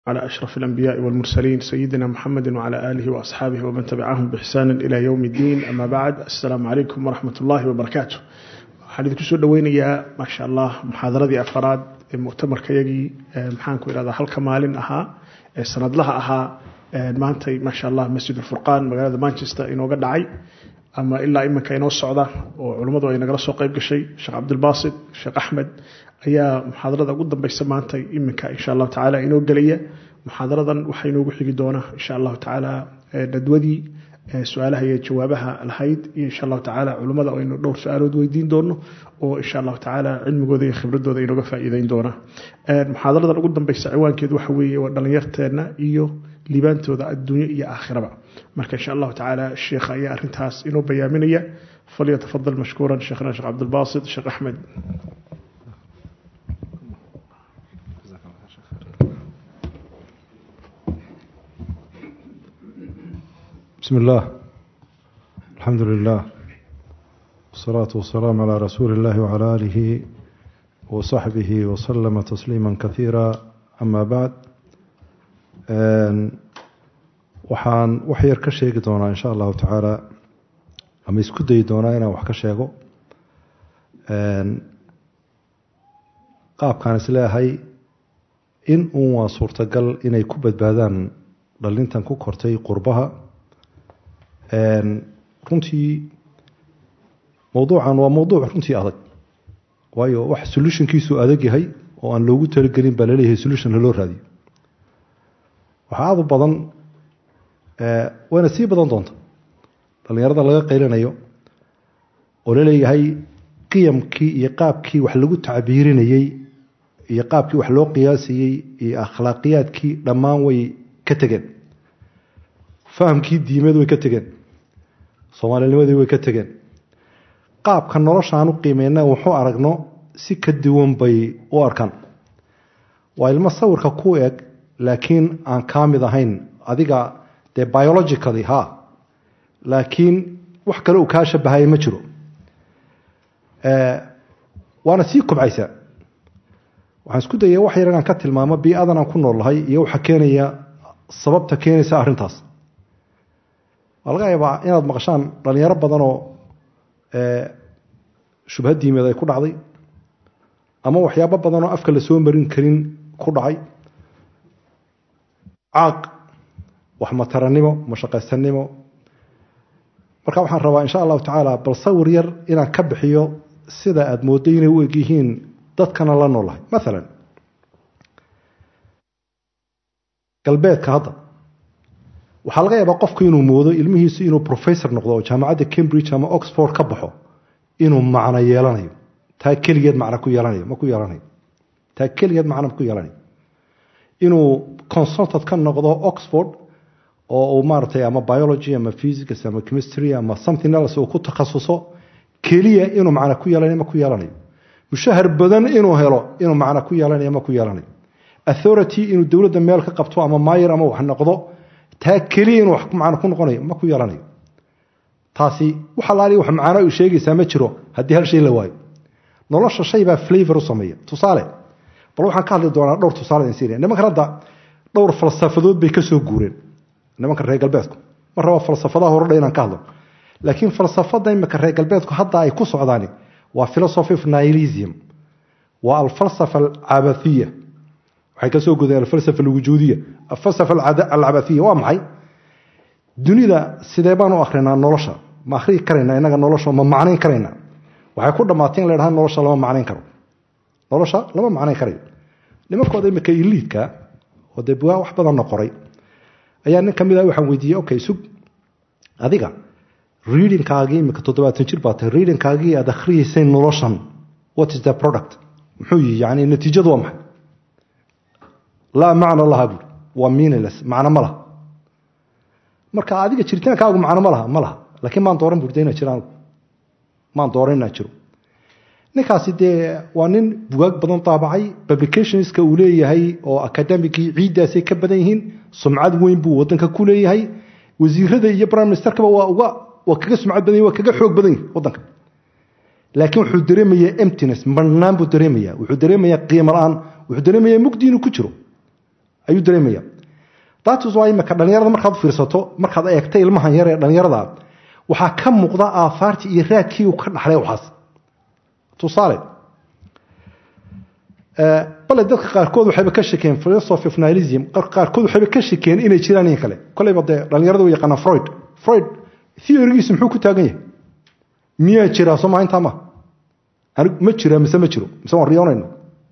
على أشرف الأنبياء والمرسلين سيدنا محمد وعلى آله وأصحابه ومن تبعهم بإحسان إلى يوم الدين أما بعد السلام عليكم ورحمة الله وبركاته waxaan idinku soo dhoweynayaa maasha allah muxaadaradii afaraad ee muctamarkayagii maxaanku idhahdaa halka maalin ahaa ee sanadlaha ahaa maantay maasha allah masjid ulfurqaan magaalada manchester inooga dhacay ama ilaa iminka inoo socda oo culummadu ay nagala soo qayb gashay sheekh cabdilbaasit sheekh axmed ayaa muxaadarada ugu dambeysa maanta iminka insha allahu tacaala inoo gelaya muxaadaradan waxaa inoogu xigi doona insha allahu tacaala nadwadii su-aalaha iyo jawaabaha lahayd iyo insha allahu tacaala culummada aynu dhowr su-aalood weydiin doono oo insha allahu tacaala cilmigooda iyo khibradooda inooga faa'iideyn doona muxaadaradan ugu dambeysa ciwaankeedu waxa weeye waa dhalinyarteena iyo liibaantooda adduunyo iyo aakhiraba marka insha allahu tacaala sheekha ayaa arintaas inoo bayaaminaya falyatafadal mashkuuran sheekhna sheekh cabdilbaasit sheekh axmed بسم الله الحمد لله والصلاة والسلام على رسول الله وعلى آله وصحبه وسلم تسليما كثيرا أما بعد waxaan wax yar ka sheegi doonaa insha allahu tacaala ama isku dayi doonaa inaan wax ka sheego qaabkaan isleeyahay in uun waa suurtagal inay ku badbaadaan dhalintan ku kortay qurbaha runtii mowduucan waa mowduuc runtii adag waayo wax solutionkiisu adag yahay oo aan loogu talagelin baa laleeyahay solution haloo raadiyo waxaa aad u badan wayna sii badan doonta dhallinyarada laga qaylanayo oo laleeyahay qiyamkii iyo qaabkii wax lagu tacbiirinayey iyo qaabkii wax loo qiyaasayey iyo akhlaaqiyaadkii dhammaan way ka tegeen fahamkii diimeed way ka tegeen soomaalinimadii way ka tegeen qaabka nolosha aan u qiimeyna wuxuu aragno si ka duwan bay u arkaan waa ilmo sawirka ku eg laakiin aan kaa mid ahayn adiga dee biologically ha laakiin wax kale uu kaa shabahaya ma jiro waana sii kobcaysaa waxaan isku dayay wax yar inaan ka tilmaamo bii-adan aan ku noolahay iyo waxa keenaya sababta keenaysa arrintaas waa laga yaabaa inaad maqashaan dhalinyaro badanoo shubha diimeed ay ku dhacday ama waxyaabo badanoo afka la soo marin karin ku dhacay caaq waxmataranimo mashaqaysanimo marka waxaan rabaa insha allahu tacaala bal sawir yar inaan ka bixiyo sida aada mooddo inay u eg yihiin dadkana la noolahay maalan galbeedka hadda waxaa laga yaabaa qofku inuu moodo ilmihiisu inuu professor noqdo oo jaamacadda cambridge ama oxford ka baxo inuu macno yeelanayo taa keligeed macno ku yeelanayo ma ku yeelanayo taa keligeed macno ku yeelanayo inuu consultant ka noqdo oxford oo uu maaragtay ama biology ama physics ama chemistry ama something else uu ku takhasuso keliya inuu macno ku yeelanayo ma ku yeelanayo mushahar badan inuu helo inuu macno ku yeelanayo ma ku yeelanayo authority inuu dowladda meel ka qabto ama maayir ama wax noqdo taa keliya inuu wax macno ku noqonayo ma ku yeelanayo taasi wax alaali wax macno u sheegaysaa ma jiro haddii hal shay la waayo nolosha shay baa flavor u sameeya tusaale bal waxaan ka hadli doonaa dhowr tusaale in syria nimankan hadda dhowr falsafadood bay ka soo guureen nimanka reer galbeedku ma raba falsafadaha horodha inaan ka hadlo laakiin falsafada imika reer galbeedku hadda ay ku socdaani waa philosophy of nihilism waa alfalsafa alcabathiya waxay ka soo gudeen alfalsafa alwujuudiya alfalsafa alcabathiya waa maxay dunida sidee baan u akrinaa nolosha ma akhrii karaynaa inaga nolosha ma macnayn karaynaa waxay ku dhammaatay in la dhaha nolosha lama macnayn karo nolosha lama macnayn karayo nimankooda imika iliidka oo dee bugaa wax badanna qoray ayaa nin ka mid ah waxaan weydiiyey okay sug adiga readingkaagii imika toddobaatan jir baa tahay readingkaagii aad akhriyeysay noloshan what is the product muxuu yihi yani natiijadu waa maxay laa macna laha buuri waa meaningless macno ma laha marka adiga jiritaankaagu macno ma laha ma laha laakiin maan dooran buurda inaa jiraan maan dooran inaa jiro ninkaasi dee waa nin bugaag badan daabacay publicationska uu leeyahay oo academicii ciiddaasay ka badan yihiin sumcad weyn buu wadanka ku leeyahay wasiirada iyo prime ministerkaba waa uga waa kaga sumcad badan waa kaga xoog badan yahi wadanka laakiin wuxuu dareemayaa emptiness marnaan buu dareemayaa wuxuu dareemayaa qiimo la-aan wuxuu dareemayaa mugdi inuu ku jiro ayuu dareemaya datus waa imika dhallinyarada markaad fiirsato markaad eegta ilmahan yar ee dhallinyarada waxaa ka muuqda aahaartii iyo raadkii uu ka dhaxlay waxaas tusaale bale dadka qaarkood waxayba ka shakeen philosophy of nihilism qaarkood waxayba ka shakeen inay jiraan in kale kolleyba dee dhallinyarada u yaqaana freud freud theorygiisu muxuu ku taagan yahay miyaa jiraa soo maa intaa ma anigu ma jiraa mise ma jiro mise waan riyoonayna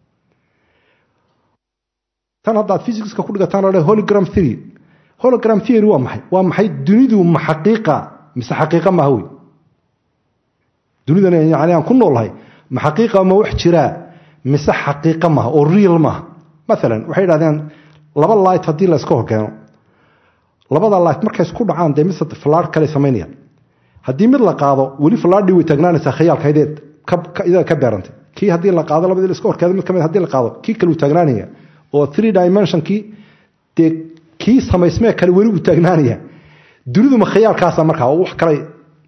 tan haddaad physicska ku dhigataan la hologram theory hologram theory waa maxay waa maxay dunidu ma xaqiiqa mise xaqiiqa maaha wey dunidan yani aan ku noolahay ma xaqiiqa ma wax jiraa mise xaqiiqa maaha oo real maaha maalan waxay idhahdeen laba light haddii la iska horkeeno labada light markay isku dhacaan dee mise falaar kale samaynayaan haddii mid la qaado weli falaardhii way taagnaanaysaa khayaalkaydeed idaa ka beerantay kii haddii la qaado labadii la iska horkeedo mid kamid haddii la qaado kii kale uu taagnaanaya oo three dimensionkii dee kii samaysmee kale weli uu taagnaanaya dunidu ma khayaalkaasa markaa oo wax kale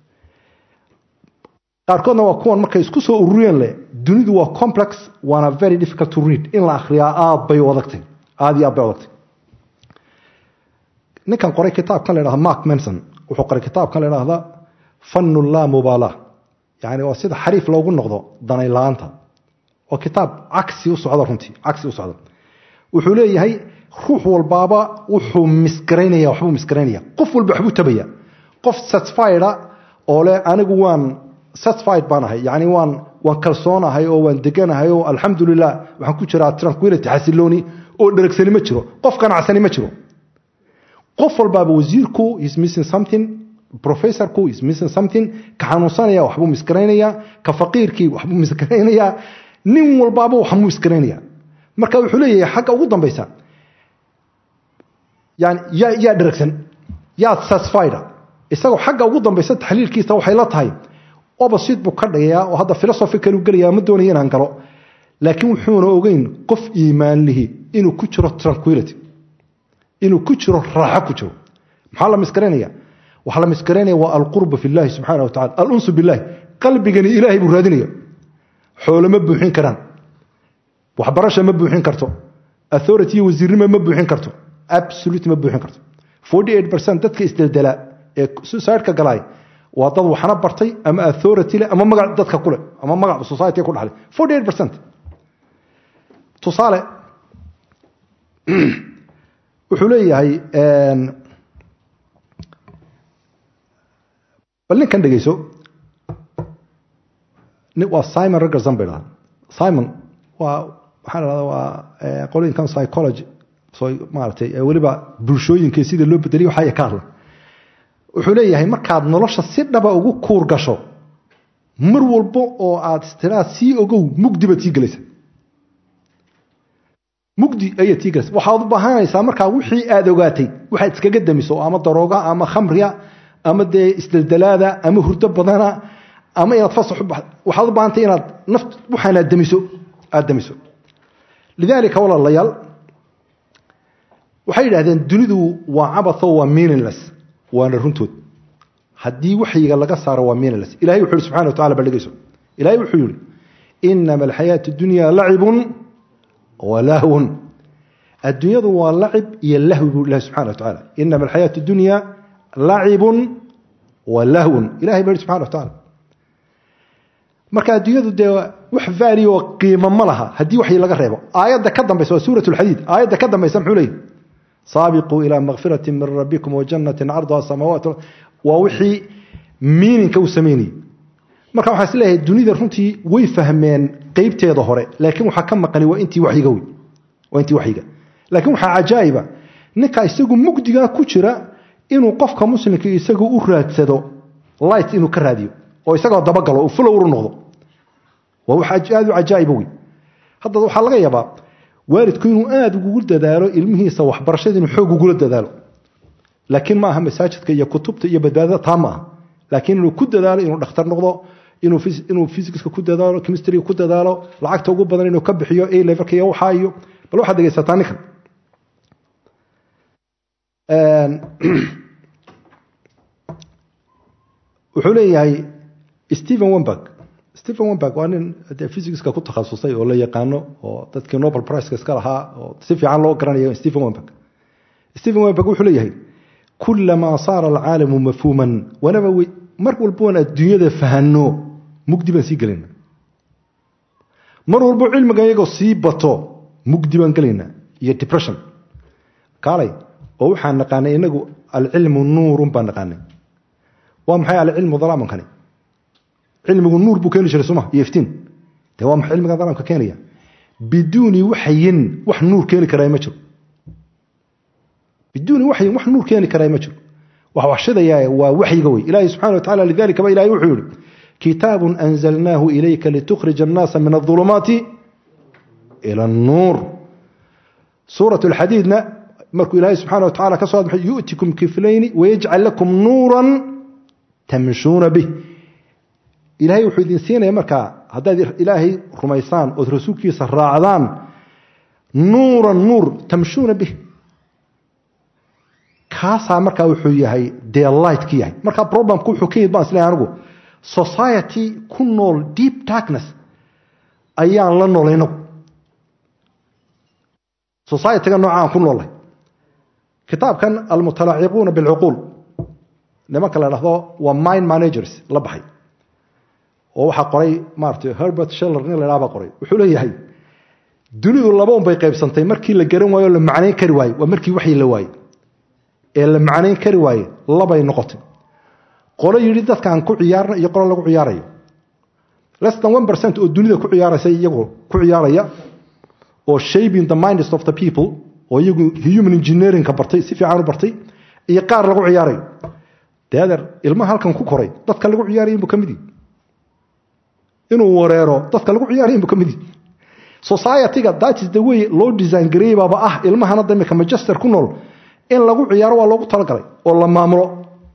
qaarkoodna waa kuwan markay isku soo ururiyeen leh dunidu waa complex waana very difficult to read in la akhriyaa aad bay u adagtay aad iyo aad bay u adagtay ninkan qoray kitaabkan la yidhahda mark manson wuxuu qoray kitaabkan la yidhahda fannu laa mubaala yani waa sida xariif loogu noqdo danay la-aanta waa kitaab cagsi u socda runtii cagsi u socda wuxuu leeyahay ruux walbaaba wuxuu misgaraynaya waxbuu misgaraynaya qof walba waxbuu tabaya qof satisfieda oo leh anigu waan satisfied baan ahay yani waan waan kalsoonahay oo waan deganahay oo alxamdulilah waxaan ku jiraa tranquility xasilooni oo dheragsani ma jiro qof ganacsani ma jiro qof walbaaba wasiirku is missing something professorku is missing something ka xanuunsanaya waxbuu misgaraynaya ka faqiirkii waxbuu misgaraynaya nin walbaaba waxbuu misgaraynaya marka wuxuu leeyahay xagga ugu dambaysa yani yaa yaa dheragsan yaad satisfied isagoo xagga ugu dambaysa taxliilkiisa waxay la tahay opposite buu ka dhigayaa oo hadda philosophical uu gelayaa ma doonayo inaan galo laakiin wuxuuna ogeyn qof iimaan lihi inuu ku jiro tranquility inuu ku jiro raaxo ku jiro maxaa la misgaraynaya waxaa la misgaraynaya waa alqurba fi llahi subxaana wa tacala alunsu billahi qalbigani ilaahay buu raadinaya xoolo ma buuxin karaan waxbarasha ma buuxin karto authority iyo wasiirnimo ma buuxin karto absolute ma buuxin karto forty eight percent dadka isdeldelaa ee suicide-ka galaay waa dad waxna bartay ama authority leh ama magac dadka kule ama magac society ku dhaxlay forty eight percent tusaale wuxuu leeyahay bal ninkan dhegeyso waa simon raggerson bay dhahaa simon waa waxaa la dhahdaa waa qolooyinkan psychology so maaratay weliba bulshooyinka sida loo bedeliyo waxaa ka hadla wuxuu leeyahay markaad nolosha si dhaba ugu kuur gasho mar walbo oo aad istiraad sii ogow mugdi baad sii gelaysa mugdi ayaad sii gelaysa waxaad u baahanaysaa markaa wixii aad ogaatay waxaad iskaga damiso ama darooga ama khamriya ama dee isdeldelaada ama hurdo badana ama inaad fasax u baxdo waxaad u baahantay inaad naft waxaan aad damiso aad damiso lidaalika walaalayaal waxay yidhahdeen dunidu waa cabatho waa meaningless waana runtood haddii waxyiga laga saaro waa meaningless ilahay wuxu yihi subxana wa tacala baldhegeyso ilahay wuxuu yihi inama alxayaatu dunya lacibun wa lahwun adduunyadu waa lacib iyo lahwi buu ilahi subxana wa tacala inama alxayaatu dunya lacibun wa lahwun ilahay baa yihi subxana wa tacala marka adduunyadu dee wax vaali oo qiimo ma laha haddii waxyi laga reebo aayadda ka dambaysa waa suurat lxadiid aayadda ka dambaysa muxuu leeyahy saabiquu ilaa makfirati min rabbikum wajannatin carduha samaawaat waa wixii miininka uu sameynayey marka waxaa is leeyahay dunida runtii way fahmeen qeybteeda hore laakiin waxaa ka maqani waa intii wayiga wey waa intii waxyiga laakiin waxaa cajaa'iba ninka isagu mugdigaa ku jira inuu qofka muslimka isagu u raadsado light inuu ka raadiyo oo isagoo dabagalo uu fulowru noqdo waa wax aad u cajaa'iba wey hadda waxaa laga yaabaa waalidku inuu aada ugu dadaalo ilmihiisa waxbarashada inuu xoog ugula dadaalo laakiin ma aha masaajidka iyo kutubta iyo badbaadada taa ma aha laakiin inuu ku dadaalo inuu dhakhtar noqdo inuu fysiska ku dadaalo chemistryga ku dadaalo lacagta ugu badan inuu ka bixiyo a levelka iyo waxaa iyo bal waxaad dhegeysataa ninkan wuxuu leeyahay stephen wemberg stephen wemberg waa nin dee physicska ku takhasusay oo la yaqaano oo dadkii nobel priceka iska lahaa oo si fiican loo garanayo stephen wemberg stephen wemberg wuxuu leeyahay kulamaa saara alcaalamu mafhuuman wanaba mar walboon adduunyada fahanno mugdi baan sii gelayna mar walbo cilmiga iyagoo sii bato mugdi baan gelayna iyo depression kaalay oo waxaan naqaanay inagu alcilmu nuurun baan naqaanay waa maxay alcilmu dalaamankani cilmigu nuur buu keeni jiray suma iyo iftiin dee waa maxay cilmiga dalaamka keenaya biduuni waxyin wax nuur keeni karaa ma jiro biduuni waxyin wax nuur keeni karaa ma jiro wax waxshidaya waa waxyiga wey ilaahi subxana wa tacala lidalika ba ilahi wuxuu yihi kitaabun anzalnaahu ilayka litukhrija annaasa min adulumaati ila annuur suurat alxadiidna markuu ilaahay subxana wa tacala ka soo admaxay yu'tikum kiflayni wayajcal lakum nuuran tamshuuna bih ilaahay wuxuu idin siinaya markaa haddaad ilaahay rumaysaan ood rasuulkiisa raacdaan nuuran nuur tamshuuna bih kaasaa markaa wuxuu yahay dee lightkii yahay markaa problemku wuxuu ka yimid baan isleeyahay anigu society ku nool deep darkness ayaan la noolay inagu societyga noocaan ku noolay kitaabkan almutalaaciquuna bilcuquul nimanka la dhahdo waa mind managers la baxay oo waxaa qoray maarata herbert sheller nin la dhaha baa qoray wuxuu leeyahay dunidu laba un bay qaybsantay markii la garan waayo o la macnayn kari waaye waa markii waxyi la waaye ee la macnayn kari waaye labay noqotay qolo yidhi dadkaan ku ciyaarna iyo qolo lagu ciyaarayo less than one percent oo dunida ku ciyaaraysa iyagu ku ciyaaraya oo shaping the minds of the people oo iyagu human engineeringka bartay si fiican u bartay iyo qaar lagu ciyaarayo deader ilmaha halkan ku koray dadka lagu ciyaaraya inbuu ka mid yihi inuu wareero dadka lagu ciyaaraya inbuu ka mid yihi society-ga that is the way loo design gareeyey baaba ah ilmahana damika manchester ku nool in lagu ciyaaro waa loogu talagalay oo la maamulo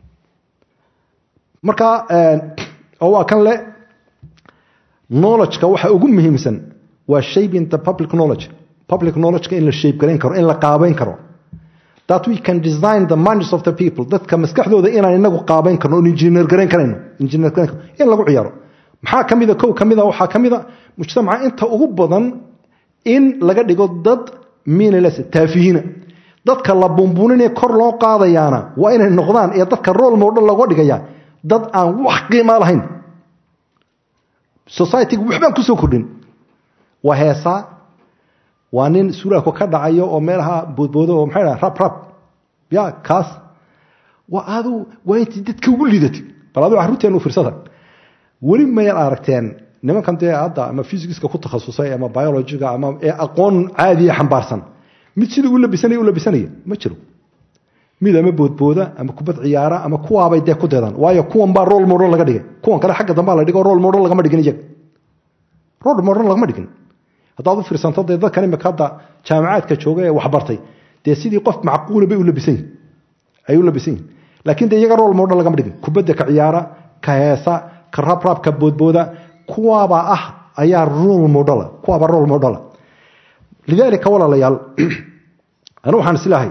marka oo waa kan le knowledgeka waxa ugu muhiimsan waa shaping the public knowledge public knowledgeka in la shape garayn karo in la qaabayn karo that we can design the minds of the people dadka maskaxdooda inaan inagu qaabayn karno oon engineer garayn karayno engineer garayn karno in lagu ciyaaro maxaa ka mida kow ka mida waxaa ka mida mujtamaca inta ugu badan in laga dhigo dad meaningless taafihiina dadka la bumbuninee kor loo qaadayaana waa inay noqdaan ee dadka role model looga dhigaya dad aan wax qiima lahayn societyga waxbaan kusoo kordhin waa heesaa waa nin suraako ka dhacayo oo meelaha boodboodo oo maxay dhaha rab rab ya kaas waa adu waa intii dadka ugu lidatay bal aduu carruurteen u fiirsada weli mayaad aragteen nimankan dee hadda ama physicska ku takhasusay ama biologiga ama ee aqoon caadiya xambaarsan mid siduu u labisanaya u labisanaya ma jiro mid ama boodbooda ama kubad ciyaara ama kuwaabay dee ku deedaan waayo kuwan baa role model laga dhigay kuwan kale xagga dambaa la dhigo role model lagama dhigin iyaga role model lagama dhigin haddaad u fiirsanto dee dadkan imika hadda jaamacaadka jooga ee waxbartay dee sidii qof macquula bay u labisan yihin ay u labisan yihin laakiin dee iyaga role model lagama dhigin kubadda ka ciyaara ka heesa ka rabrab ka boodbooda kuwaabaa ah ayaa role model kuwaabaa role model lidaalika walaalayaal anu waxaan islahay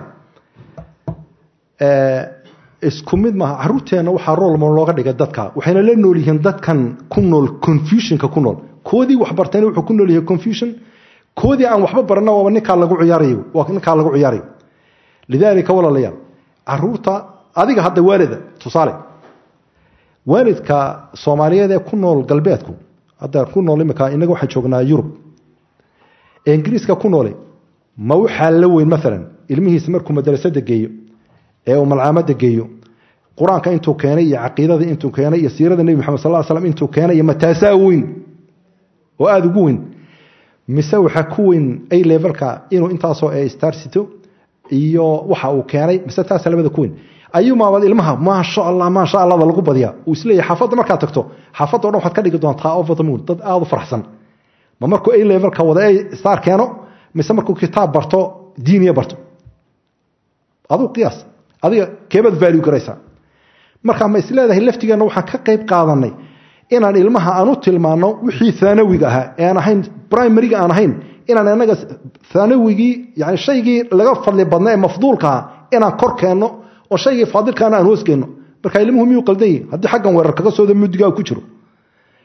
isku mid maaha caruurteenna waxaa role model looga dhigay dadka waxayna la nool yihiin dadkan ku nool confusionka ku nool koodii wax bartayna wuxuu ku nool yahay confusion koodii aan waxba barana waaba ninkaa lagu ciyaarayo waa ninkaa lagu ciyaarayo lidaalika walaalayaal caruurta adiga hadda waalida tusaale waalidka soomaaliyeed ee ku nool galbeedku hadda ku nool imika inaga waxaan joognaa yurub ee ingiriiska ku noole ma waxaa la weyn maalan ilmihiisa markuu madrasada geeyo ee uu malcaamada geeyo qur-aanka intuu keenay iyo caqiidada intuu keenay iyo siirada nebi maxamed sal slam intuu keenay iyo mataasaa weyn oo aada ugu weyn mise waxaa ku weyn a levelka inuu intaasoo e starsito iyo waxa uu keenay mise taasa labada ku weyn ayuumaabaad ilmaha maasha allah maasha allada lagu badiyaa uu isleeyahay xaafadda markaad tagto xaafadda o dhan waxaad ka dhigi doontaa over the moon dad aada u faraxsan ma markuu a levelka wada a star keeno mise markuu kitaab barto diiniya barto aduu qiyaas adiga keebaad value garaysaa marka ma isleedahay laftigeenna waxaan ka qayb qaadanay inaan ilmaha aan u tilmaano wixii thaanawiga ahaa ee aan ahayn primariga aan ahayn inaan anaga thaanawigii yani shaygii laga fadli badna ee mafduulkaa inaan kor keenno oo shaygii faadilkaana aan hoos keenno marka ilmuhu miyuu qaldan yihi haddii xaggan weerar kaga sooda muddigaa ku jiro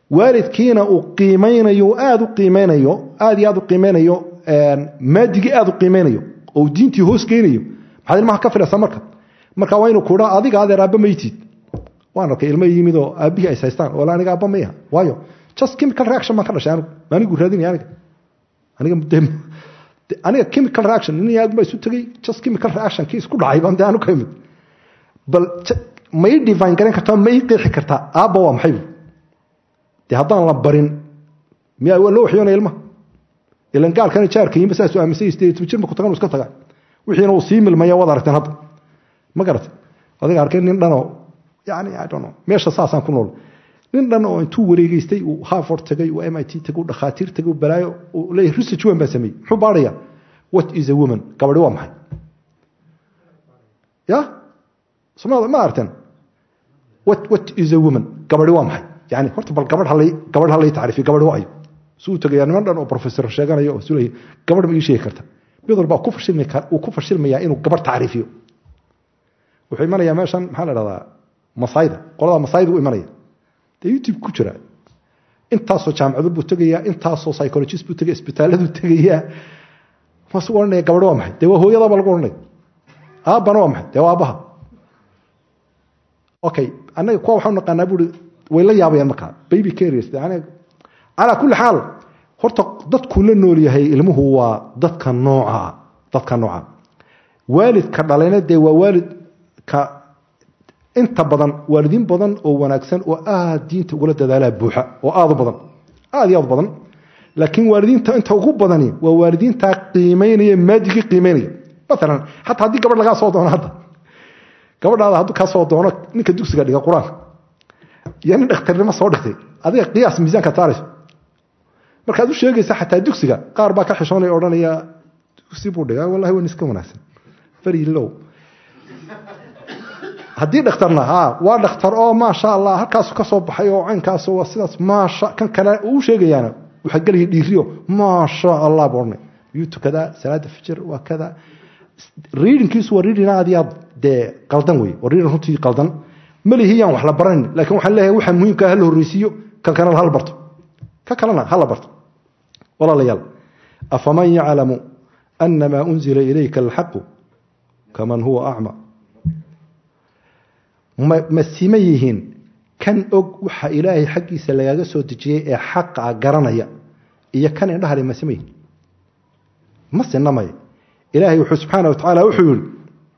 waalidkiina uu qiimaynayo aada u qiimeynayo aada iyo aada u qiimeynayo maadigii aada u qiimeynayo oo diintii hoos geynayo maxaad ilmaha ka filaysaa marka marka waa inuu kuhaa adiga adeer aabba maytid waan arkay ilmo yimid oo aabbihii ay haystaan wala aniga aabba maya waayo just chemical reaction baan ka dhashay anigu anigu raadinaya aniga aniga aniga chemical reaction nin aad baa isu tegay just chemical reaction kii isku dhacay baan dee anu ka imid bal ma ii divine garan kartaa ma ii qeexi kartaa aabba waa maxay dee haddaan la barin miyaa waa loo waxyoonaya ilmaha ilan gaalkana jaarka yimba saasuu aaminsan yahay sideed jir ma ku tagan iska tagaa wixiina uu sii milmaya waad aragteen hadda ma garatay adiga arkay nin dhanoo yani i don't know meesha saasaan ku nool nin dhan oo intuu wareegeystay uu harvard tagay uu mit tagay uu dhakhaatiir tagay uu balaayo uu leeyahay research weyn baa sameeyey muxuu baadhaya what is a woman gabadhi waa maxay ya somaada ma aragteen what what is a woman gabadhi waa maxay yani horta bal gabadh halay gabadh halay tacriifiyo gabadhi waa ayo suu tagayaa niman dhan oo professor sheeganayo oo sulay gabadh ma ii sheegi karta mid walba ku fashilmi uu ku fashilmayaa inuu gabadh tacriifiyo wuxuu imanayaa meeshan maxaa la dhahdaa masayda qolada masayda u imanaya dee youtube ku jira intaasoo jaamacado buu tegayaa intaasoo psychologist buu tegaya isbitaaladuu tegayaa maasuu odhanaya gabadh waa maxay dee waa hooyadaba lagu odhanaya aabbana waa maxay dee waa aabbaha okay annaga kuwa waxaan naqaanaa buuri way la yaabayaan markaa baby carriers calaa kulli xaal horta dadkuu la nool yahay ilmuhu waa dadka nooca dadka nooca waalidka dhalayna dee waa waalidka inta badan waalidiin badan oo wanaagsan oo aada diinta ugula dadaalaa buuxa oo aada u badan aada iyo aad u badan laakiin waalidiinta inta ugu badani waa waalidiintaa qiimeynaya maadigii qiimeynaya maalan xataa haddii gabadh lagaa soo doono hadda gabadhaada hadduu kaa soo doono ninka dugsiga dhiga qur-aanka iyo nin dhakhtarnimo soo dhigtay adiga qiyaas miisaanka saarayso markaad u sheegaysa xataa dugsiga qaar baa ka xishoonaya odhanaya dugsi buu dhigaa wallahi waa iska wanaagsan very low haddii dhakhtarna ha waa dhakhtar oo maasha allah halkaasu ka soo baxay oo caynkaas waa sidaas maasha kan kale uu sheegayaana waxaa gelaya dhiiriyo maasha allah buu odhanay yuu tukadaa salaada fijir waa kada readingkiisu waa reading aad iyo aad dee qaldan wey waa reading runtii qaldan malihiyaan wax la baranin laakiin waxaan leeyahay waxa muhiimka hala horreysiiyo kan kalena hala barto ka kalena hala barto walaalayaal afaman yaclamu anamaa unzila ilayka alxaqu kaman huwa acma ma sima yihiin kan og waxa ilaahay xaggiisa lagaaga soo dejiyey ee xaqa garanaya iyo kan indhahale ma sima yihiin ma sinamaya ilaahay wuxuu subxaana watacaala wuxuu yihi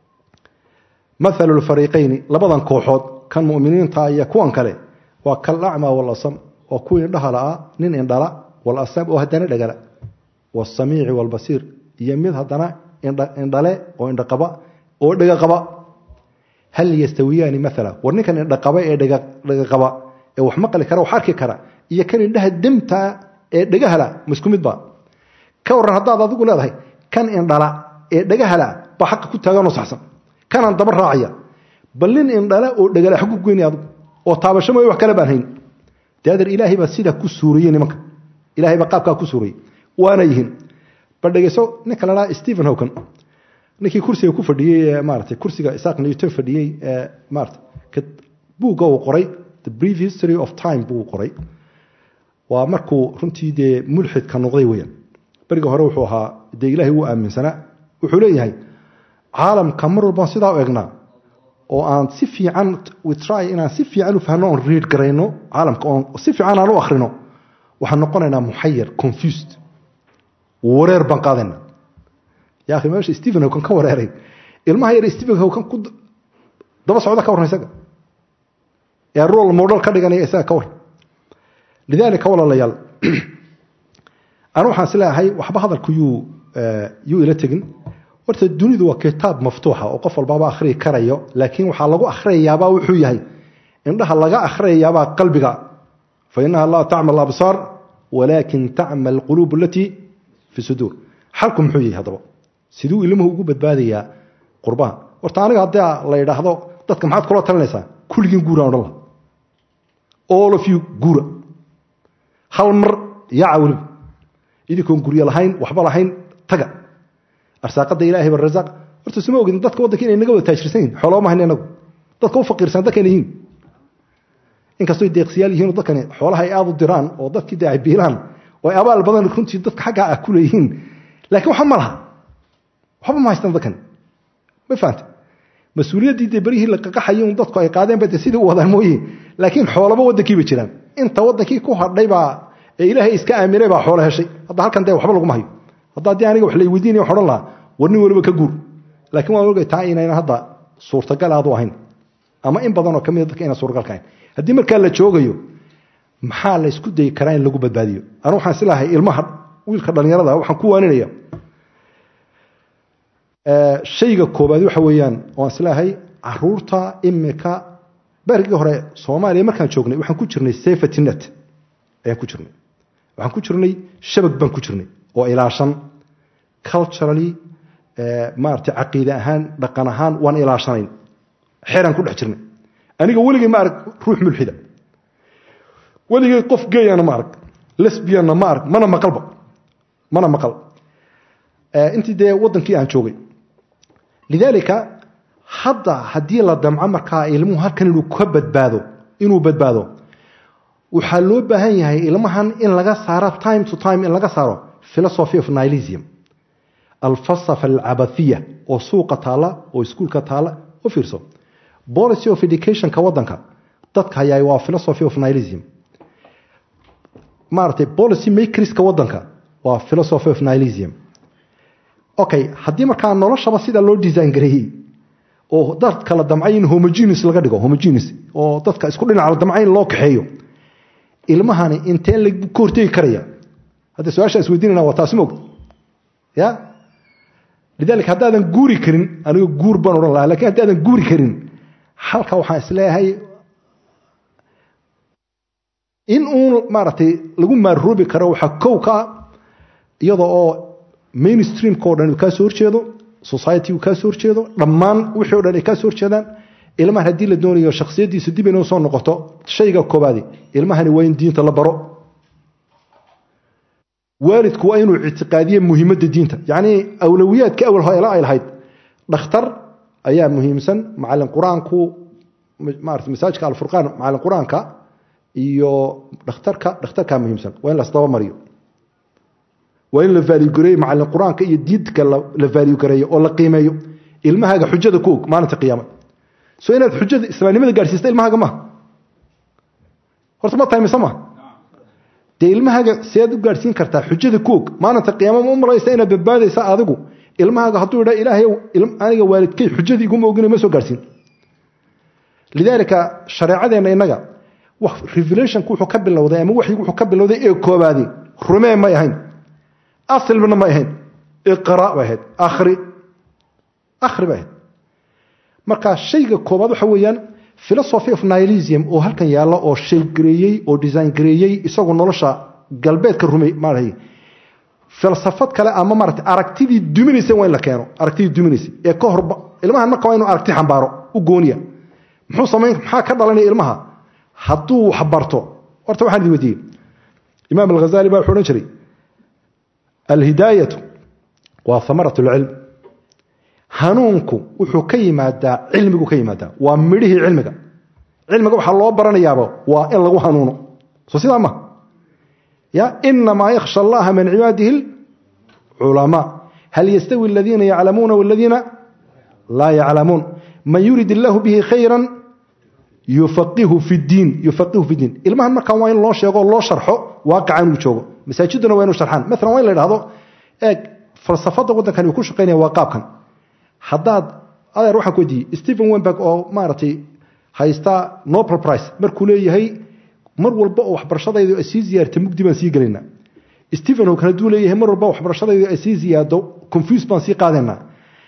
mathalu lfariiqayni labadan kooxood kan muminiinta iyo kuwan kale waa kalacma walasam waa kuwii indhaha la'aa nin indhala walasam oo haddana dhagala wasamiici walbasiir iyo mid haddana indhale oo indhaqaba oo dhegaqaba hal yastawiyaani maala war ninkan indhaqaba ee dhegaqaba ee wax maqli kara wax arki kara iyo kan indhaha demtaa ee dhagahala ma isku mid ba ka waran haddaad adigu leedahay kan indhala ee dhagahala baa xaqa ku taaganoo saxsan kanaan daba raacaya bal nin indhala oo dhagala xag ku goynaya adigu oo taabasho mooye wax kale baan hayn dee adeer ilaahay baa sidaa ku suuriyey nimanka ilaahay baa qaabkaa ku suuriyey waana yihiin bal dhegeyso ninka la dhaha stephen hawkan ninkii kursiga ku fadhiyey ee maarata kursiga isaaq newton fadhiyey ee maarata buugga uu qoray the brief history of time buu qoray waa markuu runtii dee mulxidka noqday weyaan beriga hore wuxuu ahaa dee ilaahay wuu aaminsanaa wuxuu leeyahay caalamka mar walbaan sidaa u egnaa oo aan si fiican try inaan si fiican u fahno oon read garayno caalamka oon si fiican aan u akhrino waxaan noqonaynaa muxayar confused wareer baan qaadayna ya akhi meesha stephen hawkan ka wareeray ilmaha yar stephen hawkan ku daba socda ka warran isaga ee rol model ka dhiganaya isaga ka war lidaalika walaalayaal anu waxaan isleeyahay waxba hadalku yuu yuu ila tegin horta dunidu waa kitaab maftuuxa oo qof walbaaba akhriyi karayo laakiin waxaa lagu akhriyayaabaa wuxuu yahay indhaha laga akhriyayaabaa qalbiga fa inaha laa tacmal absaar walaakin tacmal quluub alatii fi suduur xalku muxuu yahay haddaba siduu ilmuhu ugu badbaadayaa qurbaha horta aniga haddii la yidhaahdo dadka maxaad kula talinaysaa kulligiin guuraan odhan laha all of you guura hal mar yaaca weliba idinkoon guryo lahayn waxba lahayn taga arsaaqada ilahay ba rasaaq horta suma ogin dadka waddanka inay naga wada taajirsan yihin xooloo ma hayna inagu dadka u faqiirsan dadkayna yihiin inkastoo deeqsiyaal yihiin oo dadkani xoolaha ay aada u diraan oo dadkii dee ay biilaan oo ay abaal badan runtii dadka xaggaa ah ku leeyihiin laakiin waxba ma laha waxba ma haystaan dadkani ma fahanta mas-uuliyaddii dee berihii la qaqaxayay un dadku ay qaadeen bay dee sidii u wadaan mooye laakiin xoolaba waddankiiba jiraan inta waddankii ku hadhay baa ee ilaahay iska aaminay baa xoolo heshay hadda halkan dee waxba laguma hayo hadda haddii aniga wax la weydiinaya wax odhan lahaa war nin waliba ka guur laakiin waan ogay taa inaynan hadda suurtagal aadu ahayn ama in badanoo ka mida dadka inaan suurtagal ka ahayn haddii markaa la joogayo maxaa la isku dayi karaa in lagu badbaadiyo anu waxaan islahay ilmaha wiilka dhallinyarada waxaan ku waaninaya shayga koobaad waxa weeyaan waan islahay caruurta imika berigii hore soomaaliya markaan joognay waxaan ku jirnay safety net ayaan ku jirnay waxaan ku jirnay shabag baan ku jirnay oo ilaashan culturally maarata caqiide ahaan dhaqan ahaan waan ilaashanayn xeraan ku dhex jirnay aniga weligay ma arag ruux mulxida weligay qof geyana ma arag lesbianna ma arag mana maqalba mana maqal intii dee waddankii aan joogay lidaalika hadda haddii la damco markaa ilmuhu halkan inuu ka badbaado inuu badbaado waxaa loo baahan yahay ilmahan in laga saaro time to time in laga saaro philosophy of nilism alfalsafa alcabathiya oo suuqa taalla oo iskuulka taalla u fiirso policy of educationka waddanka dadka hayaay waa philosophy of nilism maaragtay policy makerska waddanka waa philosophy of nilism okay haddii markaa noloshaba sidaa loo design gareeyey oo dadka la damcay in homogenes laga dhigo homogenes oo dadka isku dhinaca la damcay in loo kaxeeyo ilmahani intee lagu ka hortegi karaya hadda su-aasha is weydiinayna waa taasi moogta ya lidaalika haddaadan guuri karin aniga guur baan odhan lahaa lakin haddaadan guuri karin halka waxaan isleeyahay in uun maaragtay lagu maaroobi karo waxaa kow ka iyadoo oo mainstreamka o dhan uu kaa soo horjeedo society uu kaa soo horjeedo dhammaan wixii o dhan ay kaa soo horjeedaan ilmahan haddii la doonayo shakhsiyaddiisu dib inuu soo noqoto shayga koobaadi ilmahani waa in diinta la baro waalidku waa inuu ictiqaadiye muhiimadda diinta yacnii awlowiyaadka awal hoela ay lahayd dhakhtar ayaa muhiimsan macallin qur-aanku maarata masaajka alfurqaan macallin qur-aanka iyo dhakhtarka dhakhtarkaa muhiimsan waa in lasdaba mariyo waa in la vaaligareeyo macallin qur-aanka iyo diinka la vaaligareeyo oo la qiimeeyo ilmahaaga xujada ku og maalinta qiyaama so inaad xujada islaamnimada gaadhsiista ilmahaaga maha horta ma tahay mise maha dee ilmahaaga seed u gaadhsiin kartaa xujada ku og maalinta qiyaama ma u malaysa inaad badbaadaysa adigu ilmahaaga hadduu idha ilaahay aniga waalidkay xujadii iguma ogina ma soo gaadhsiin lidaalika shareecadeenna innaga revelationku wuxuu ka bilowday ama waxyigu wuxuu ka bilowday ee koobaadi rumee may ahayn asilna may ahayn iqra bay ahayd akhri akhri bay ahayd marka shayga koobaad waxa weeyaan philosophy of nihilism oo halkan yaalla oo shay gareeyey oo design gareeyey isagoo nolosha galbeedka rumey maaragtay falsafad kale ama maaragtay aragtidii duminaysa waa in la keeno aragtidii duminaysa ee ka horba ilmahan marka waa inuu aragti xambaaro u gooniya muxuu samayn maxaa ka dhalanaya ilmaha hadduu wax barto horta waxaan idin weydiiyey imaam alghazali baa wuxuu odhan jiray alhidaayatu waa hamarat alcilm hanuunku wuxuu ka yimaadaa cilmigu ka yimaadaa waa midhihii cilmiga cilmiga waxaa loo baranayaaba waa in lagu hanuuno soo sidaa ma ya inamaa yakhsha allaha min cibaadihi culamaa hal yastawi aladiina yaclamuuna waladiina laa yaclamuun man yurid illaahu bihi khayra yufaqihu fi diin yufaqihu fi diin ilmahan markaa waa in loo sheego loo sharxo waaqaca inuu joogo masaajiduna waa inu sharxaan maalan waa in la idhahdo eeg falsafadda waddankani uu ku shaqaynaya waa qaabkan haddaad adeer waxaan ku weydiiyey stephen wenberg oo maaragtay haysta nobel price markuu leeyahay mar walba oo waxbarashadaydu ay sii ziyaarta mugdi baan sii gelaynaa stephen hawkan hadduu leeyahay mar walba waxbarashadaydu ay sii ziyaado confuse baan sii qaadaynaa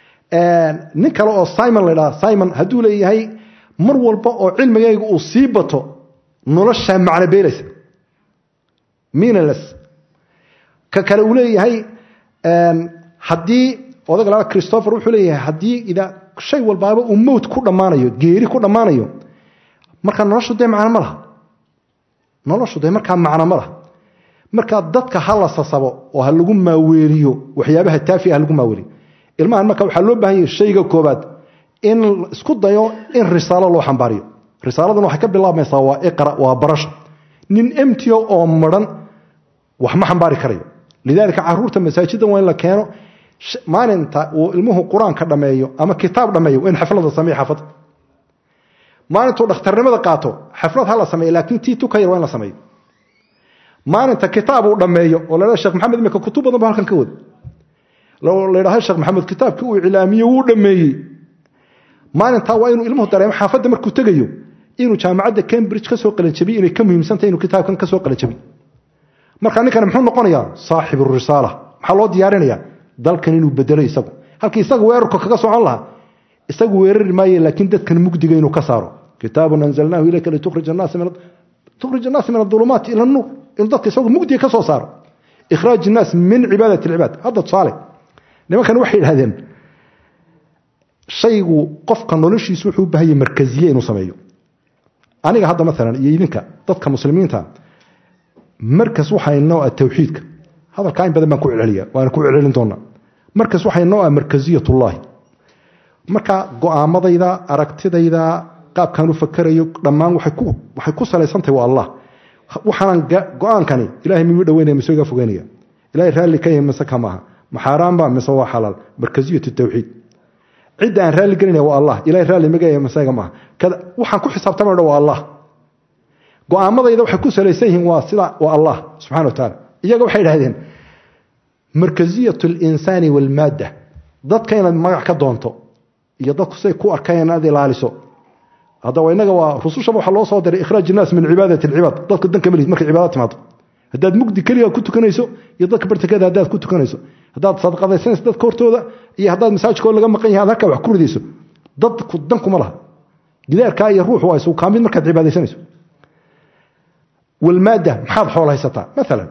nin kale oo simon la idhaha simon hadduu leeyahay mar walba oo cilmigayga uu sii bato noloshaa macno beelaysa meaningless ka kale uu leeyahay haddii odaga laa christopher wuxuu leeyahay haddii ida shay walbaaba uu mowt ku dhammaanayo geeri ku dhammaanayo markaa noloshu dee macno ma laha noloshu dee markaa macno ma laha markaa dadka ha la sasabo oo ha lagu maaweeliyo waxyaabaha taafi ha lagu maaweeliyo ilmahan marka waxaa loo baahan yahay shayga koobaad in isku dayo in risaalo loo xambaariyo risaaladan waxay ka bilaabmaysaa waa iqra waa barasho nin emtio oo maran wax ma xambaari karayo lidaalika caruurta masaajiddan waa in la keeno maalinta uu ilmuhu qur-aanka dhammeeyo ama kitaab dhammeeyo waa in xaflada sameeyo xaafadda maalintuu dhakhtarnimada qaato xaflad ha la sameeyo laakiin tii tuka yar waa in la sameeyo maalinta kitaab uu dhammeeyo oo la sheekh maxamed imika kutub badan ba halkan ka wada la yidhahdo sheekh maxamed kitaabkii uu iclaamiye wuu dhammeeyey maalintaa waa inuu ilmuhu dareemo xaafadda markuu tegayo inuu jaamacadda cambridge ka soo qalanjabiy inay ka muhiimsantahay inuu kitaabkan ka soo qalanjabiy marka ninkani muxuu noqonayaa saaxibu risaala maxaa loo diyaarinayaa dalkan inuu bedelo isagu halkii isagu weerarka kaga socon lahaa isagu weerari maaye laakiin dadkan mugdiga inuu ka saaro kitaabun anzalnaahu ilayka litukhrij annaasa min adulumaati ila nuur inuu dadka isagu mugdiga ka soo saaro ikhraaj innaas min cibaadat alcibaad hadda tusaale nimankan waxay idhahdeen shaygu qofka noloshiisu wuxuu u baahanya markaziye inuu sameeyo aniga hadda maalan iyo idinka dadka muslimiinta markas waxaa inoo ah tawxiidka hadalkaa in badan baan ku celceliya waana ku celcelin doonaa markas waxaa inoo ah markaziyatullaahi marka go'aamadayda aragtidayda qaabkaan u fakarayo dhammaan waxay ku salaysantahay waa allah waxaanan go-aankani ilahay miyuu dhaweynaya mise iga fogeynaya ilahay raalli ka yahay mise ka maaha maxaaraanba mise waa xalaal markaziyatu tawxiid cidda aan raalli gelinaya waa allah ilahay raalli maga yahay mise iga maaha kada waxaan ku xisaabtamay dha waa allah go-aamadayda waxay ku salaysan yihiin waa sida waa allah subxana wa tacaala iyaga waxay idhahdeen markaziyatu alinsaani walmaadda dadka inaad magac ka doonto iyo dadku siday ku arkayaan inaad ilaaliso haddaba inaga waa rusushaba waxaa loo soo diray ikhraaj innaas min cibaadati alcibaad dadka danka malihid markay cibaada timaado haddaad mugdi keliga ku tukanayso iyo dadka bartakada haddaad ku tukanayso haddaad sadaqadaysanayso dadka hortooda iyo haddaad masaajidkooda laga maqan yahay ad halkaa wax ku ridayso dadku dankuma laha gidaarkaa iyo ruuxu waa isu kaamid markaad cibaadaysanayso walmaadda maxaad xoolo haysataa maalan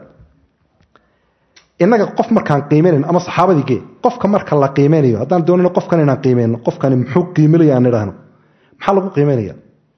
innaga qof markaan qiimeynayn ama saxaabadii gee qofka marka la qiimeynayo haddaan doonayno qofkan inaan qiimeyno qofkani muxuu qiiminaya aan idhaahno maxaa lagu qiimeynaya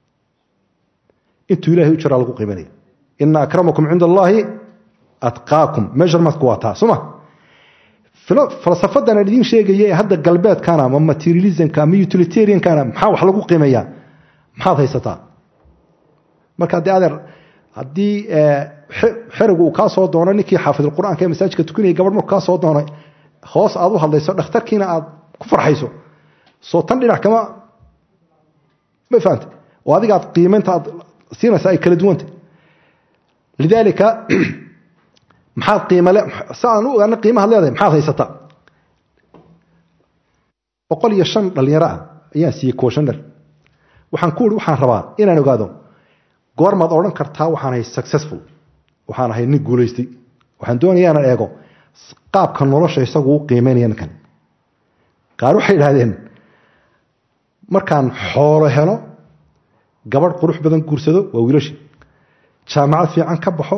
intuu ilahay u jiraa lagu qiimeynaya ina akramakum cinda allaahi atqaakum measurementku waa taa soma falsafadan aan idiin sheegaya ee hadda galbeedkana ama materialismka ama utilitariankana maxaa wax lagu qiimeeyaa maxaad haysataa marka haddii adeer haddii xerigu uu kaa soo doono ninkii xaafidulqur-aanka ee masaajidka tukanayay gabadh markuu kaa soo doonay hoos aad u hadlayso dhakhtarkiina aad ku farxayso soo tan dhinac kama ma fahamte oo adigaad qiimaynta aad siinaysaa ay kala duwanta lidaalika maxaad qiimale si aan u ogaana qiimahaad leedahay maxaad haysataa boqol iyo shan dhalinyaro ah ayaan siiyey kooshandhar waxaan ku ihi waxaan rabaa inaan ogaado goormaad odhan kartaa waxaan ahay successful waxaan ahay nin guulaystay waxaan doonaya inaan eego qaabka nolosha isagu u qiimeynaya ninkan qaar waxay idhahdeen markaan xoolo helo gabadh qurux badan guursado waa wiilashi jaamacad fiican ka baxo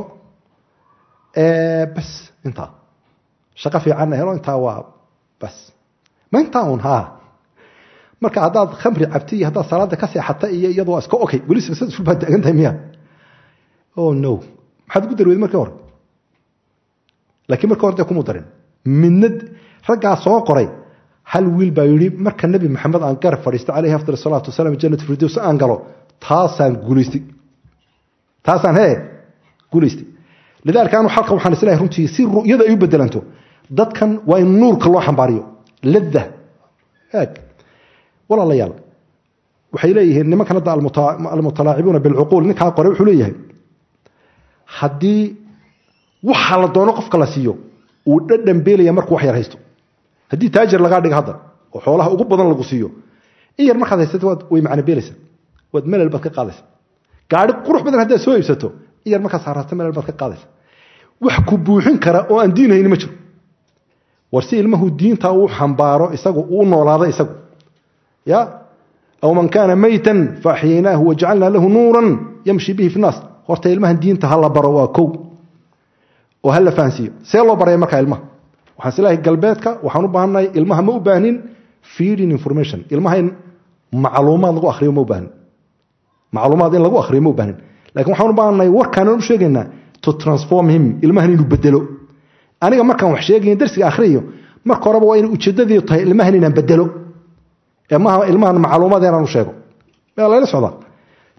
bas intaa shaqo fiicanna helo intaa waa bas ma intaa un haa marka haddaad khamri cabta iyo haddaad salaada ka seexata iyo iyadu waa iska okay weli successful baad taagan tahay miya oh no maxaad ugu darweed markii hore laakiin markii hore dee kumu darin midna raggaa soo qoray hal wiil baa yidhi marka nebi maxamed aan garab fadhiisto calayhi afdal salaatu wasalaam jannat firdows aan galo taasaan guulaystay taasaan hee guulaystay lidaalika anu xalka waxaan islahay runtii si ru'yada ay u bedelanto dadkan waa in nuurka loo xambaariyo ladda eeg walaalayaal waxay leeyihiin nimankan hadda almutalaacibuuna bilcuquul ninkaa qore wuxuu leeyahay haddii waxa la doono qofka la siiyo uu dhadhan beelaya markuu wax yar haysto haddii taajir lagaa dhiga hadda oo xoolaha ugu badan lagu siiyo in yar markaad haysato waad way macno beelaysa waad melal baad ka qaadaysa gaari qurux badan haddaad soo iibsato in yar markaad saaraato melal baad ka qaadaysa wax ku buuxin kara oo aan diin hayni ma jiro war si ilmahu diinta uu xambaaro isagu uu noolaado isagu ya aw man kaana maytan faaxiyaynaahu wajacalnaa lahu nuuran yamshi bihi fi naas horta ilmahan diinta ha la baro waa kow oo ha la fahansiiyo see loo baraya markaa ilmaha waxaan islahay galbeedka waxaan u baahannahay ilmaha ma u baahnin feeding information ilmaha in macluumaad lagu akhriyo ma u baahnin macluumaad in lagu akhriyo ma u baahnin lakin waxaan u baahannahay warkaanan u sheegaynaa to transform him ilmahan inuu bedelo aniga markaan wax sheegayn darsiga akhriyo marka horeba waa inay ujeeddadii tahay ilmahan inaan bedelo ee maaha ilmahan macluumaad inaan u sheego yaa layla socdaa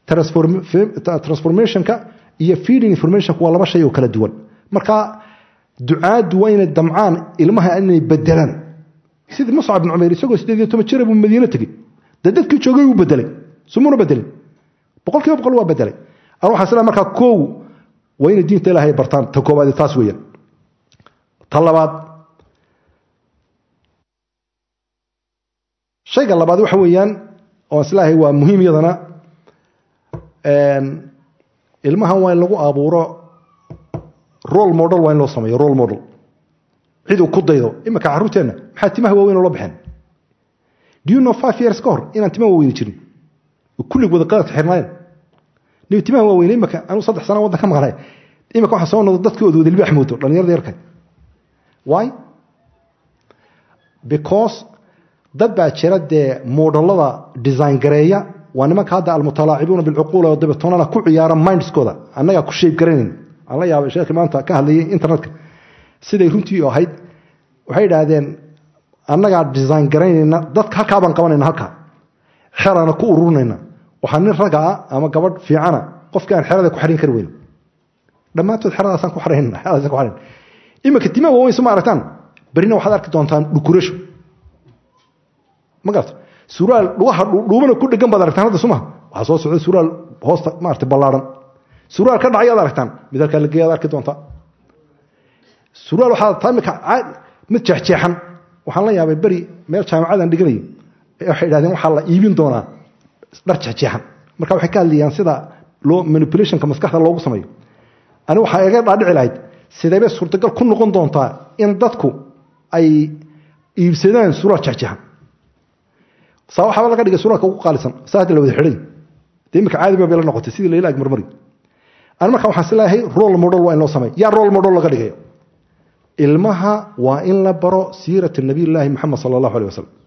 transformationka iyo feeding informationka waa laba shay oo kala duwan marka ducaaddu waa inay damcaan ilmaha inay bedelaan sidii muscab bin cumayr isagoo sideed iyo toban jira buu madiine tegey dee dadkii joogay uu bedelay sumuna bedelin boqol kiiba boqol waa bedelay an waxaa isla markaa koow waa inay diinta ilaahay bartaan ta koobaad taas weeyaan ta labaad shayga labaad waxa weeyaan oo islaahay waa muhiim iyadana ilmahan waa in lagu abuuro role model waa in loo sameeyo role model cid uu ku daydo iminka carruurteenna maxaa timaha waaweyn oo la baxeen do you know five years ka hor inaan timaha waaweyni jirin kullig wada qaladka xirnaayeen nibi timaha waaweyne iminka anuu saddex sana waddan ka maqnay iminka waxaa soo noqdo dadkii ood wada libaax moodo dhallinyarada yarka why because dad baa jira dee moodhalada design gareeya waa nimanka hadda almutalaacibuuna bilcuquula oo dabeetoonana ku ciyaara mindskooda annagaa ku shayb garanayn aan la yaabay sheekhi maanta ka hadlayay internetka siday runtii ahayd waxay idhaahdeen annagaa design garaynayna dadka halkaa baan qabanayna halkaa xerana ku ururinayna waxaa nin ragga ah ama gabadh fiicana qofkii aan xerada ku xarin kari weyn dhammaantood xeradaasaan ku xarayn xeradaasaan ku xarayn iminka timaha waaweyn suma aragtaan berina waxaad arki doontaan dhukurasho ma garata suraal dhugaha dhuubana ku dhegan baad aragtaan hadda sumaha waxaa soo socda suraal hoosta maarata ballaaran suraal ka dhacayaad aragtaan mid halkaa la geeyaad arki doontaa suraal waxaa taa imika mid jeexjeexan waxaan la yaabay beri meel jaamacadan dhiganayay waxay idhahdeen waxaa la iibin doonaa dhar jeexjeexan marka waxay ka hadlayaan sida loo manipulationka maskaxda loogu sameeyo ani waxaa iga dhaadhici lahayd sideebay suurtagal ku noqon doontaa in dadku ay iibsadaan suraal jeexjeexan saa waxaaba laga dhigay suraalka ugu qaalisan saa hadda la wada xidhay dee imika caadi ba bay la noqotay sidii layla ag marmari ani marka waxaan isleeyahay role model waa in loo sameeyo yaa role model laga dhigayo ilmaha waa in la baro siirat nabiy llaahi moxamed sala allahu aleh wasalam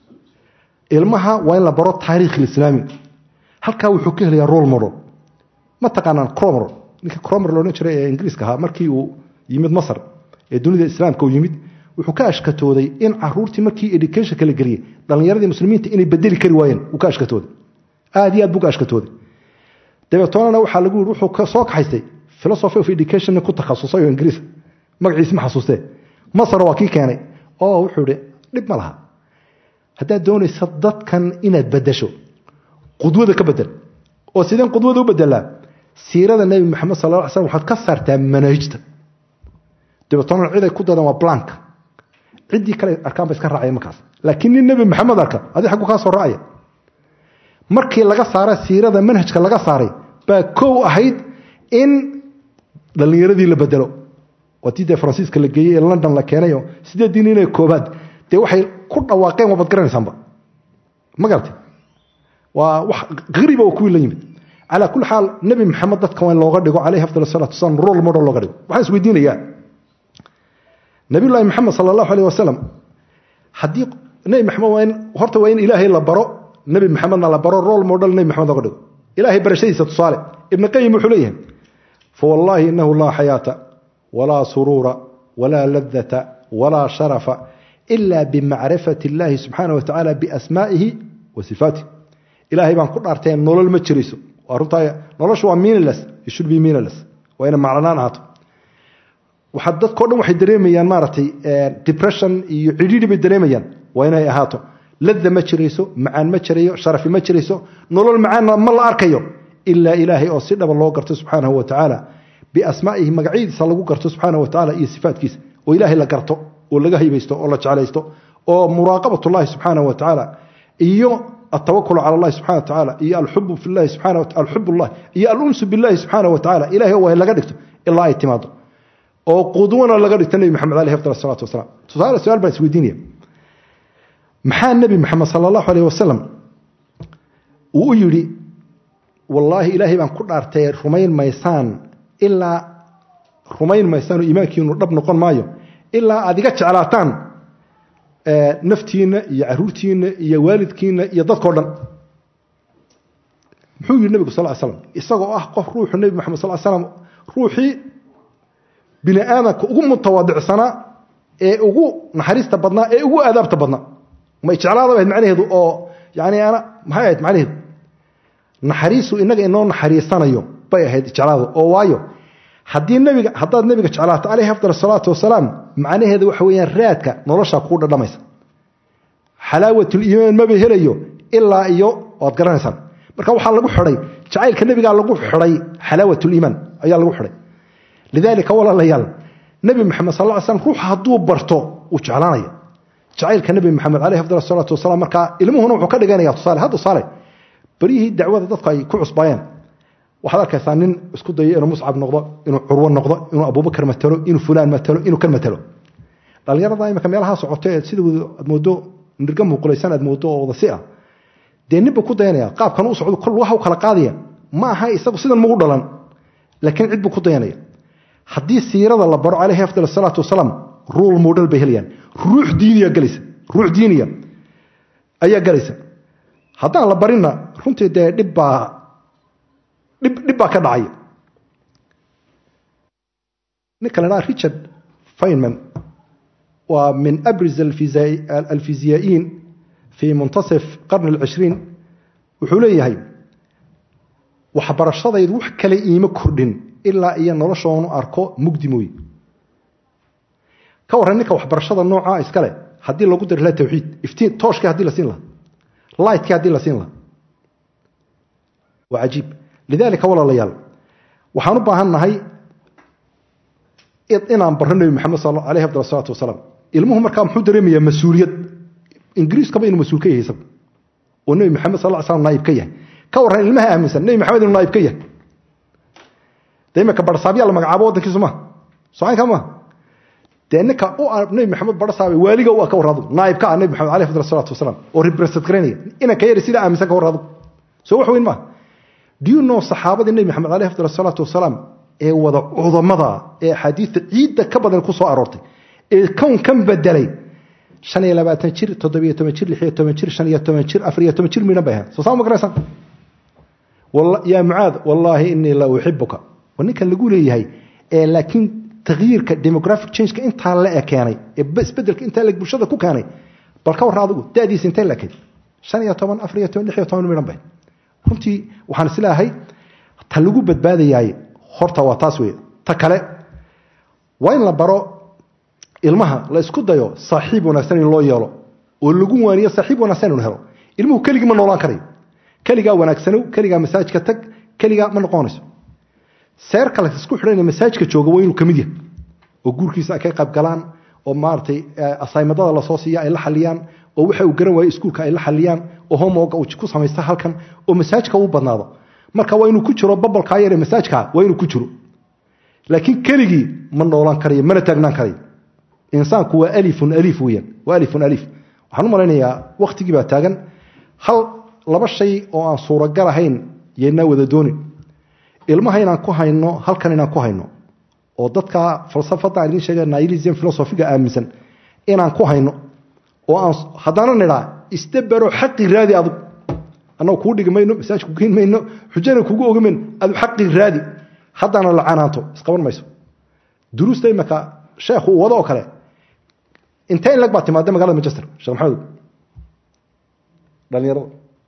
ilmaha waa in la baro taariikh lislaami halkaa wuxuu ka helayaa role model ma taqaanaan cromer ninkii cromer loodhan jiray ee ingiriiska ahaa markii uu yimid masar ee dunida islaamka uu yimid wuxuu ka ashkatooday in caruurtii markii educationka la geliyey dhallinyaradii muslimiinta inay bedeli kari waayeen uu ka ashkatooday aad iyo aad buu ka ashkatooday dabeetoonana waxaa lagu yidhi wuxuu soo kaxaystay philosophy of education ku takhasusay oo ingiriis magaciisi ma xasuustee masar waa kii keenay oo wuxuu ihi dhib ma laha haddaad doonaysa dadkan inaad bedasho qudwada ka bedel oo sideen qudwada u bedelaa siirada nebi maxamed sal la slam waxaad ka saartaa manaahijta dabeetoonana ciday ku dadan waa blank ciddii kale arkaan ba iska raacaya markaas laakiin nin nebi maxamed arka adi xaggu kaa soo raacaya markii laga saara siirada manhajka laga saaray baa kow ahayd in dhallinyaradii la bedelo waatii dee faransiiska la geeyey ee london la keenayo sideedii nin ee koobaad dee waxay ku dhawaaqeen waabad garanaysaanba ma garatay waa wax hariba oo kuwii la yimid calaa kulli xaal nebi maxamed dadka waa in looga dhigo calayhi afdal salatu wasalam role model looga dhigo waxaan is weydiinayaa nabiyullaahi maxamed sala allahu aleyh wasalam haddii nebi maxamed waa in horta waa in ilaahay la baro nebi maxamedna la baro role model nebi maxamed looga dhigo ilaahay barashadiisa tusaale ibn qayim wuxuu leeyahay fawallaahi inahu laa xayaata walaa suruura walaa ladata walaa sharafa ila bimacrifati illaahi subxaana wa tacaala biasmaa'ihi wa sifaatih ilaahay baan ku dhaartee nolol ma jirayso waa runtaa noloshu waa meaningless it should be meaningless waa ina maclanaan ahaato waxaa dadkao dhan waxay dareemayaan maaragtay depression iyo cidhiidhi bay dareemayaan waa inay ahaato lada ma jirayso macaan ma jirayo sharafi ma jirayso nolol macaanna ma la arkayo ilaa ilaahay oo si dhaba loo garto subxaanahu wa tacaala biasmaa'ihi magacyadiisa lagu garto subxaanahu wa tacaala iyo sifaatkiisa oo ilaahay la garto oo laga haybaysto oo la jeclaysto oo muraaqabatullahi subxaanahu wa tacaala iyo التوكل على الله سبحانه وتعالى إيا الحب في الله سبحانه وتعالى الحب الله إيا الأنس بالله سبحانه وتعالى إلهي هو اللي قدرته إلا اعتماد oo qudwana laga dhigta nabi maxamed alayhi afdal salaatu wasalaam tusaale su'aal baan isweydiinaya maxaa nabi maxamed sallallahu alayhi wasallam uu yiri wallahi ilaahay baan ku dhaartay rumayn maysaan ilaa rumayn maysaan iimaankiinu dhab noqon maayo ilaa aad iga jeclaataan naftiina iyo caruurtiina iyo waalidkiina iyo dadkoo dhan muxuu yidhi nabigu sal slam isagoo ah qof ruuxu nebi maxamed sal slam ruuxii bini aadamka ugu mutawadicsanaa ee ugu naxariista badnaa ee ugu aadaabta badnaa may jeclaada ahayd macnaheedu oo yani ana maxay ahayd macnaheedu naxariisu inaga inoo naxariisanayo bay ahayd jeclaadu oo waayo haddii nabiga haddaad nabiga jeclaato calayhi afdal salaatu wasalaam macnaheeda waxa weeyaan raadka nolosha kuu dhadhamaysa xalaawatul iimaan maba helayo ilaa iyo waad garanaysaan marka waxaa lagu xidhay jacaylka nebigaa lagu xidhay xalaawatul iimaan ayaa lagu xidhay lidaalika walaalayaal nebi maxamed sal ly slam ruuxa hadduu barto uu jeclaanaya jacaylka nebi maxamed caleyhi afdal salaatu wasalaam markaa ilmuhuna wuxuu ka dhiganaya tusaale ha tusaale baryihii dacwada dadku ay ku cusbaayeen waxaad arkaysaa nin isku dayo inuu muscab noqdo inuu curwo noqdo inuu abubakar matalo inuu fulaan matalo inuu kan matalo dhallinyarada imika meelaha socoto ee sida aad moodo nirga muuqulaysan aad moodo oo wada si ah dee ninba ku dayanaya qaabkan u socdo kol waxa u kala qaadaya ma aha isagu sidan magu dhalan laakiin cid buu ku dayanaya haddii siirada la baro caleyhi afdal salaatu wasalaam ruul model bay helayaan ruux diiniya galaysa ruux diiniya ayaa galaysa haddaan la barinna runtii dee dhib baa dhib dhib baa ka dhacaya ninka la dhaha richard feynman waa min abriz alfiziyaa'iin fi muntasif qarni alcishriin wuxuu leeyahay waxbarashadaydu wax kale iima kordhin ilaa iyo noloshoonu arko mugdi mooye ka warran ninka waxbarashada noocaa iskale haddii lagu dari laha tawxiid iftiin tooshkii haddii la siin laha lightkii haddii la siin laha waa cajiib lidaalika walaalayaal waxaan u baahan nahay inaan barro nebi maxamed aleyhi afdal salaatu wasalaam ilmuhu markaa muxuu dareemayaa mas-uuliyad ingiriiskaba inuu mas-uul ka yahay isagu oo nebi maxamed sal slam naayib ka yahay ka warran ilmaha aaminsan nebi maxamed inuu naayib ka yahay de imika barsaabyaa la magacaabo waddankiisu maa socaynka maa dee ninka u nebi maxamed barsaabay waaliga u ah ka warraadu naayib ka ah nebi maxamed aleyh afdal salaatu wasalaam oo represent garaynaya inanka yari sidaa aaminsan ka warraadu soo wax weyn maa do you know saxaabadii nebi maxamed aleyh afdal salaatu wasalaam ee wada cudamada ee axaadiista ciidda ka badan ku soo aroortay ee kownkan bedelay shan iyo labaatan jir toddobiyo toban jir lix iyo toban jir shan iyo toban jir afar iyo toban jir midhan bay ahayd soo saa ma garaysan yaa mucaad wallaahi inii la uxibuka waa ninkan lagu leeyahay ee laakiin takyiirka demographic changeka intaa la e keenay ee isbedelka intaa la bulshada ku keenay bal ka warra adigu da'diisa intee la ekayd shan iyo toban afar iyo toban lix iyo toban midhan bay runtii waxaan isleeyahay ta lagu badbaadayaay horta waa taas wey ta kale waa in la baro ilmaha la isku dayo saaxiib wanaagsan in loo yeelo oo lagu waaniyo saaxiib wanaagsan inu helo ilmuhu keligii ma noolaan karayo keligaa wanaagsanow keligaa masaajka tag keligaa ma noqonayso seerka la isku xidhan masaajka jooga waa inuu ka mid yahay oo guurkiisa ay ka qayb galaan oo maaragtay asaymadada lasoo siiya ay la xaliyaan oo waxa uu garan waayo iskuulka ay la xaliyaan oo homoga uu ku samaysta halkan oo masaajka uu badnaado marka waa inuu ku jiro babalkaa yare masaajka waa inuu ku jiro laakiin keligii ma noolaan karayo mana taagnaan karayo insaanku waa alifun alif weeyaan waa alifun alif waxaan u malaynayaa wakhtigii baa taagan hal laba shay oo aan suuragal ahayn yaynaa wada doonin ilmaha inaan ku hayno halkan inaan ku hayno oo dadka falsafada aan idiin sheega nihilism philosophiga aaminsan inaan ku hayno oo aan haddana nidhaa isdabaro xaqi raadi adug annagu kuu dhigi mayno masaaj ku geyn mayno xujana kugu ogi mayno adu xaqi raadi haddana la canaanto isqaban mayso duruusta imaka sheekhu uu wado oo kale intee in lag baa timaada magalada manchester sheekh maxamed dhalinyarada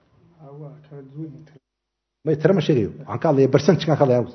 may tira ma sheegayo waxaan ka hadlaya percentagekan ka hadlaya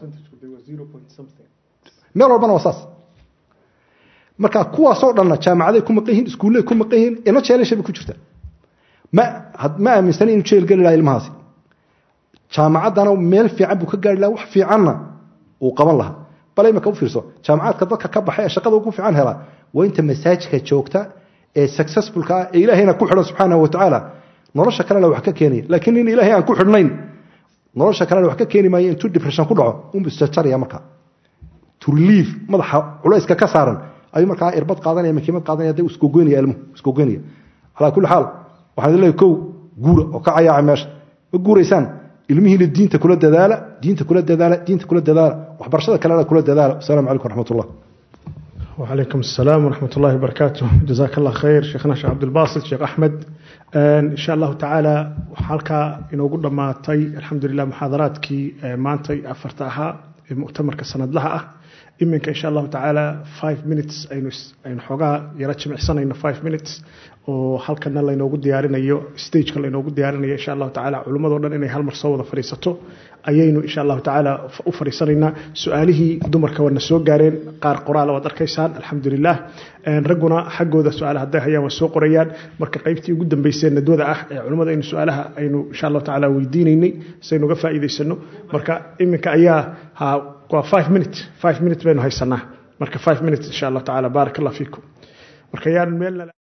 meel walbana waa saas marka kuwaasoo dhanna jaamacaday ku maqan yihiin iskuullay ku maqan yihiin ina jeelasha bay ku jirta ma ma aaminsani inuu jeel geli laha ilmahaasi jaamacaddana meel fiican buu ka gaari laha wax fiicanna uu qaban lahaa bale imaka u fiirso jaamacaadka dadka ka baxay ee shaqada ugu fiican helaa waa inta masaajidka joogta ee successfulka ah ee ilaahayna ku xidhan subxaanahu watacaala nolosha kalena wax ka keenaya laakiin in ilaahay aan ku xidhnayn nolosha kalena wax ka keeni maayo intuu depression ku dhaco unbu isjarjaraya markaa to relieve madaxa culayska ka saaran ayuu markaa irbad qaadanaya makiimad qaadanaya dee iskogoynaya ilmuhu iskogoynaya calaa kulli xaal waxaan idin leeyahay kow guura oo ka cayaaca meesha ma guuraysaan ilmihiina diinta kula dadaala diinta kula dadaala diinta kula dadaala waxbarashada kalena kula dadaala wasalaamu calaykum waraxmat ullah وعليكم السلام ورحمة الله وبركاته جزاك الله خير شيخنا شيخ عبد الباسط شيخ أحمد إن شاء الله تعالى حالك إنه قلنا ما تي الحمد لله محاضراتك ما أنتي أفرتها مؤتمر كسند لها iminka insha allahu tacaala five minutes aynu aynu xoogaa yaro jimicsanayno five minutes oo halkana laynoogu diyaarinayo stageka laynoogu diyaarinayo insha allahu tacaala culimmadoo dhan inay hal mar soo wada fadhiisato ayaynu insha allahu tacaala u fadhiisanaynaa su-aalihii dumarka waana soo gaareen qaar qoraala waad arkaysaan alxamdulilah ragguna xaggooda su-aala hadday hayaan waa soo qorayaan marka qaybtii ugu dambeysee nadwada ah ee culimmada aynu su-aalaha aynu insha allahu tacaala weydiinaynay saynu uga faa'iidaysano marka iminka ayaa ha waa five minute five minute baynu haysanaa marka five minutes insha allahu tacaala baarak allah fiikum marka yaan meel